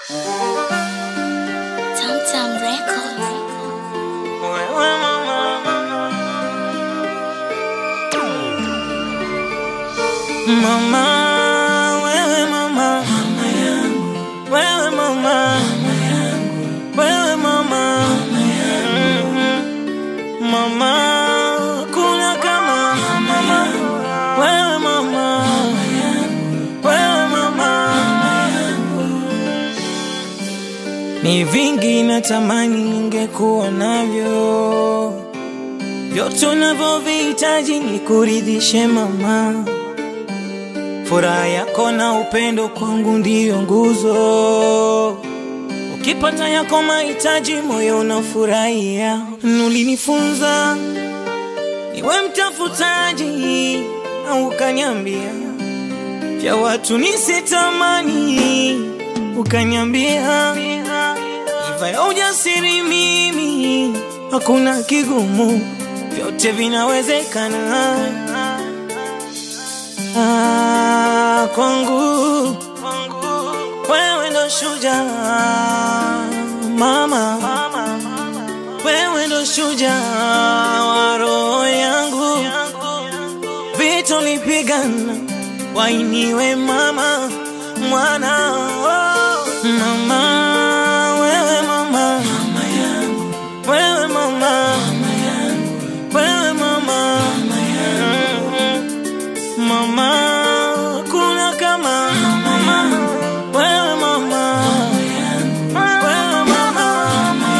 Tamtam Records. Wewe mama, mama, wewe mama, wewe mama, wewe mama, mama, kuna kama mama, wewe mama, wewe mama, ni vingi natamani ningekuwa navyo, vyote unavyovihitaji ni kuridhishe mama. Furaha yako na upendo kwangu ndiyo nguzo. Ukipata yako mahitaji, moyo unafurahia. Ulinifunza niwe mtafutaji, na ukaniambia vya watu nisitamani, ukaniambia iva ya ujasiri mimi, hakuna kigumu, vyote vinawezekana. Ah, kwangu wewe ndo shujaa mama, wewe ndo shujaa wa roho yangu, vita ulipigana wainiwe mama, mwana oh. mama, wewe mama, wewe mama, wewe mama, mama, kuna kama mama, wewe mama, wewe mama.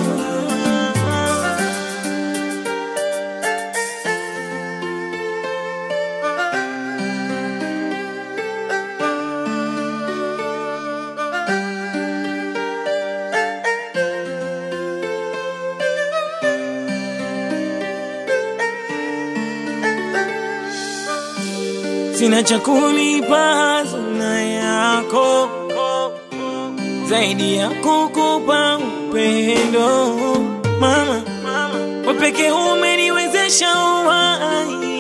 Sina cha kulipa hazina yako zaidi ya kukupa upendo mama, wewe pekee umeniwezesha uhai,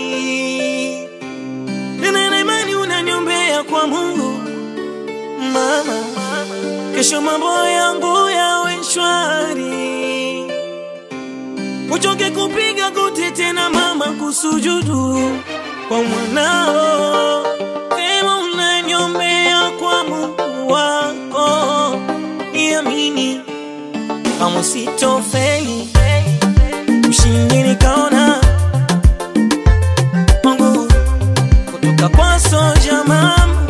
tena na imani unaniombea kwa Mungu mama, kesho mambo yangu yawe shwari, uchoke kupiga goti tena mama, kusujudu kwa mwanao, sema unaniombea kwa Mungu wako, niamini kama sitofeli, ushindi nikaona Mungu kutoka kwa soja mama